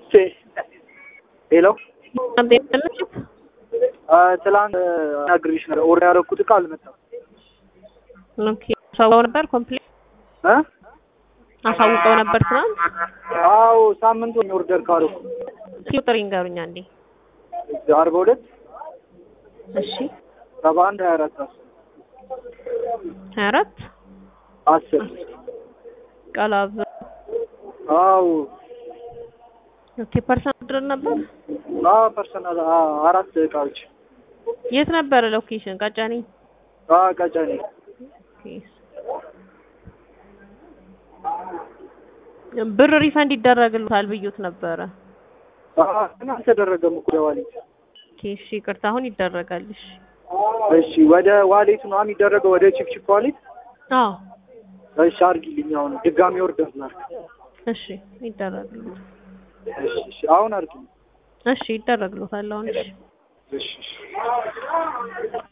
ሄሎ አቤት ትላንት ነግሬሽ ነበር። ኦርደር ያደረኩት እቃ አልመጣም። ኦኬ አሳውቀው ነበር ኮምፕሌት እ አሳውቀው ነበር ትናንት። አዎ ሳምንት ሆነ ኦርደር ካደረኩ እስኪ ቁጥር ይንገሩኝ አንዴ። አርባ ሁለት እሺ ሰባ አንድ ሀያ አራት አስር ሀያ አራት አስር ቃላብ አዎ ኦኬ ፐርሰንት ድረስ ነበር። አዎ ፐርሰናል አራት እቃዎች የት ነበረ ሎኬሽን? ቀጨኔ አዎ ቀጨኔ ኦኬ። ብር ሪፈንድ ይደረግልታል ብዩት ነበረ። አዎ ግን አልተደረገም እኮ ወደ ዋሌት። ኦኬ እሺ ይቅርታ፣ አሁን ይደረጋል። እሺ እሺ ወደ ዋሌቱ ነው የሚደረገው፣ ወደ ቺፕቺፕ ዋሌት። አዎ እሺ አድርጊልኝ። አሁን ድጋሚ ኦርደር ላድርግ። እሺ ይደረግልታል። እሺ እሺ አሁን አድርጊልኝ። እሺ ይደረግልታል አሁን እሺ እሺ እሺ